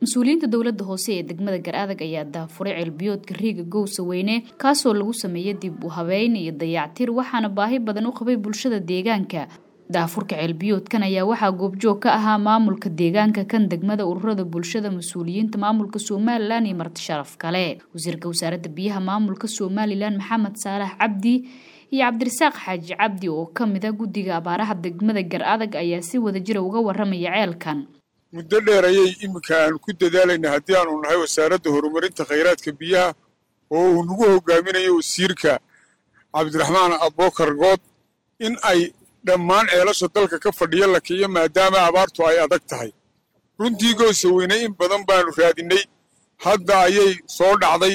mas-uuliyiinta dowladda hoose ee degmada gar-adag ayaa daafuray ceelbiyoodka riiga gowsa weyne kaasoo lagu sameeyay dib u habeyn iyo dayactir waxaana baahi badan u qabay bulshada deegaanka daafurka ceelbiyoodkan ayaa waxaa goobjoog ka ahaa maamulka deegaanka kan degmada ururada bulshada mas-uuliyiinta maamulka somalilan iyo marti sharaf kale wasiirka wasaaradda biyaha maamulka somalilan maxamed saalax cabdi iyo cabdirasaaq xaaji cabdi oo ka mid a guddiga abaaraha degmada gar-adag ayaa si wadajira uga waramaya ceelkan muddo dheer ayay iminka aanu ku dadaalayna haddii aanu nahay wasaaradda horumarinta khayraadka biyaha oo uu nagu hogaaminayo wasiirka cabdiraxmaan abookar good in ay dhammaan ceelasha dalka ka fadhiya la kiiyo maadaama abaartu ay adag tahay runtii goosa weyne in badan baanu raadinay hadda ayay soo dhacday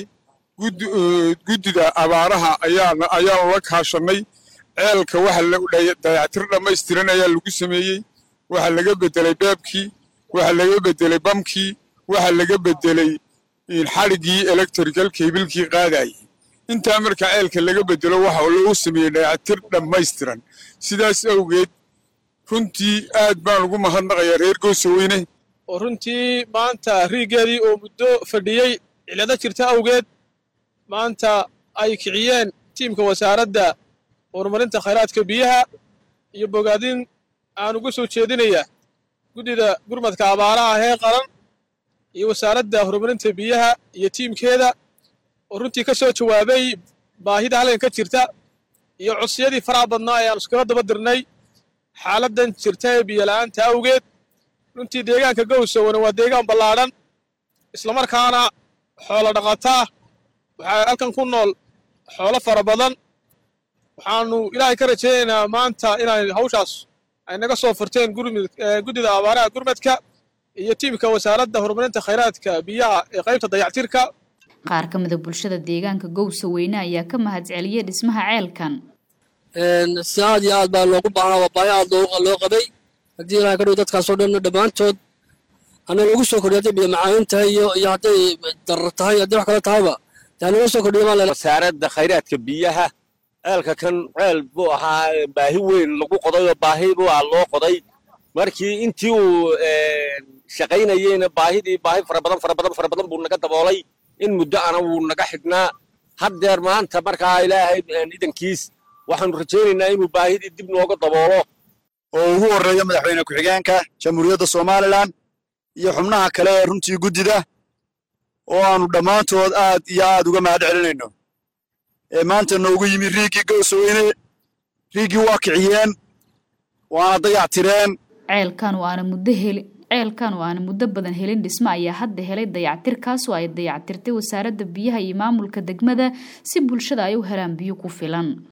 guddida abaaraha ayaanu la kaashannay ceelka waxa dayactir dhammaystiran ayaa lagu sameeyey waxa laga beddelay beebkii waxa laga beddelay bamkii waxa laga beddelay xadhiggii electrical kebilkii qaadayay intaa marka ceelka laga beddelo waxa loogu sameeyey dayactir dhammaystiran sidaas awgeed runtii aad baan ugu mahadnaqayaa reer goosaweyne oo runtii maanta riiggeedii oo muddo fadhiyey cilado jirta awgeed maanta ay kiciyeen tiimka wasaaradda horumarinta khayraadka biyaha iyo bogaadin aan uga soo jeedinayaa guddida gurmadka abaaraha hee qaran iyo wasaaradda horumarinta biyaha iyo tiimkeeda oo runtii ka soo jawaabay baahida halkan ka jirta iyo codsiyadii faraha badnaa ee aan iskula daba dirnay xaaladdan jirta ee biyola'aanta awgeed runtii deegaanka gowsawana waa deegaan ballaadhan islamarkaana xoolo dhaqataa waxaa halkan ku nool xoolo fara badan waxaannu ilaahay ka rajaynaynaa maanta inay hawshaas ay naga soo furteen guddida abaaraha gurmadka iyo tiimka wasaaradda horumarinta khayraadka biyaha ee qaybta dayactirka qaar ka mida bulshada deegaanka gowsa weyne ayaa ka mahadceliyey dhismaha ceelkan si aad iyo aad baa loogu baahnaa waa baahi aad loo qabay haddii ilahay ka dhow dadkaasoo dhanna dhammaantood hana lagu soo kordhiy hadday biyo macaanin tahay iyo iyo hadday darar tahay haddii wax kale tahayba hanaga soo kordhiya maa wasaaradda khayraadka biyaha ceelka kan ceel buu ahaa baahi weyn lagu qodayoo baahi buu ah loo qoday markii intii uu shaqaynayeyna baahidii baahi fara badan fara badan fara badan buu naga daboolay in muddo ana wuu naga xidhnaa haddeer maanta markaa ilaahay idankiis waxaanu rajaynaynaa inuu baahidii dib nooga daboolo oo ugu horreeyo madaxweyne ku-xigeenka jamhuuriyadda somalilan iyo xubnaha kale ee runtii guddida oo aanu dhammaantood aad iyo aad uga mahad celinayno ee maanta noogu yimi riiggii gowsaweyne riiggii waa kiciyeen waana dayactireen ceelkan oo aana muddo heli ceelkan oo aana muddo badan helin dhismo ayaa hadda helay dayactir kaasoo ay dayactirtay wasaaradda biyaha iyo maamulka degmada si bulshada ay u helaan biyo ku filan